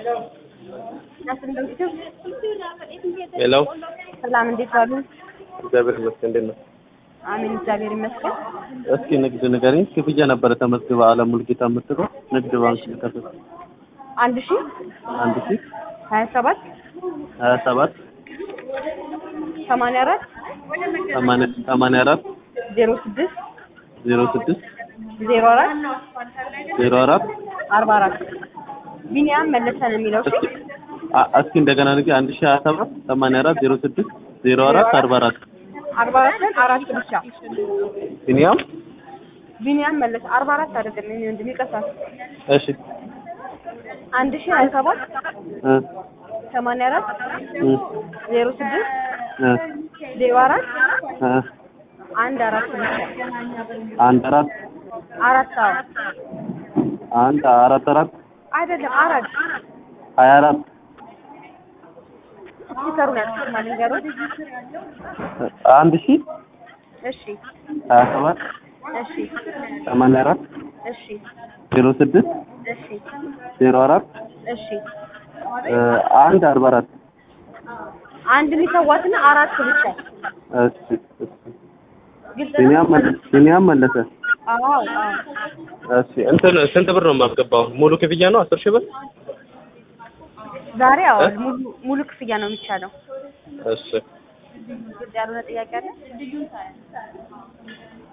ሄሎ ሰላም እንዴት ዋሉ? እግዚአብሔር ይመስገን። እንዴት ነው? አሜን እግዚአብሔር ይመስገን። እስኪ ንግድ ንገሪኝ። ክፍያ ነበረ ተመዝግባ አለም ሙልጌታ የምትለው ንግድ ባንክ ከፍል አንድ ሺ አንድ ሺ ሀያ ሰባት ሀያ ሰባት ሰማንያ አራት ሰማንያ ሰማንያ አራት ዜሮ ስድስት ዜሮ ስድስት ዜሮ አራት ዜሮ አራት አርባ አራት ቢኒያም መለሰ ነው የሚለው እሺ እስኪ አ- እስኪ እንደገና ንገ አንድ ሺ ሀያ ሰባት ሰማንያ አራት ዜሮ ስድስት ዜሮ አራት አርባ አራት አርባ አራት አራት ብቻ ቢኒያም ቢኒያም መለሰ አርባ አራት አይደለም እኔ ወንድም ይቀሳል እሺ አንድ ሺ ሀያ ሰባት እ ሰማንያ አራት እ ዜሮ ስድስት እ ዜሮ አራት እ አንድ አራት ብቻ አንድ አራት አራት አዎ አንድ አራት አራት አይደለም አራት ሀያ አራት ሲሰሩን ያስማል ንገሩት አንድ ሺ እሺ ሀያ ሰባት እሺ ሰማንያ አራት እሺ ዜሮ ስድስት እሺ ዜሮ አራት እሺ እ አንድ አርባ አራት አንድ የሚሰዋትና አራት ብቻ እሺ እሺ ግልጽ ቢኒያም መለሰ ቢኒያም መለሰ አዎ አዎ እሺ እንትን ስንት ብር ነው የማስገባው? ሙሉ ክፍያ ነው አስር ሺህ ብር? ዛሬ አዎ እ? ሙሉ ሙሉ ክፍያ ነው የሚቻለው እሺ ግልጽ ያልሆነ ጥያቄ አለ